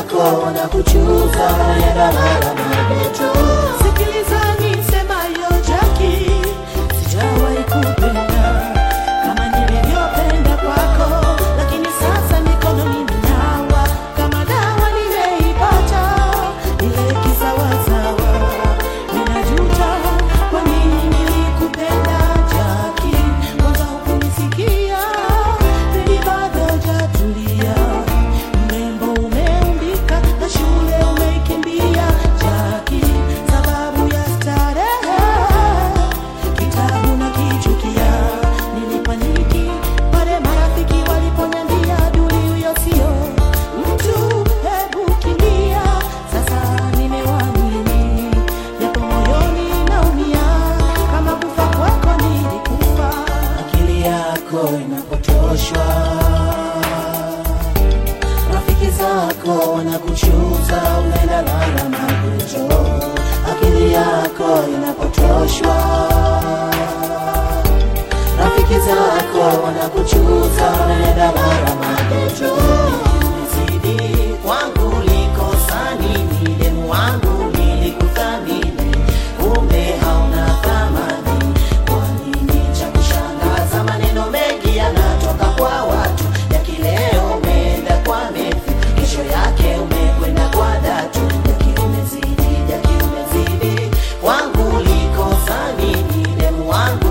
zako wanakuchuza unaenda lala mageto. Sikiliza nisemayo Jaki, sijawahi kupenda kama nilivyopenda kwako, lakini sasa mikono nimenawa, kama dawa nimeipata, ile kisawasawa. Ninajuta kwa nini nilikupenda Jaki, kwanza hukunisikia, pili bado hujatulia. Mrembo umeumbika na shule umeikimbia Jaki, sababu ya starehe kitabu na kichukia. Nilipaniki pale marafiki waliponiambia duli huyo sio mtu, hebu kimbia. Sasa nimewamini japo moyoni naumia, kama kufa kwako nilikufa. akili yako inapotoshwa, rafiki zako wanakuchuza, unaenda lala mageto. Akili yako inapotoshwa, rafiki zako wanakuchuza, unaenda lala mageto. Umezidi kwangu, likosa nini? Demu wangu nilikuthamini, kumbe hauna thamani. Kwa nini cha kushangaza? Maneno mengi yanatoka kwa watu, ya kileo umeenda kwa Mefi, kesho yake umekwenda kwa Datu. Jaki umezidi, Jaki umezidi, kwangu likosa nini? Demu wangu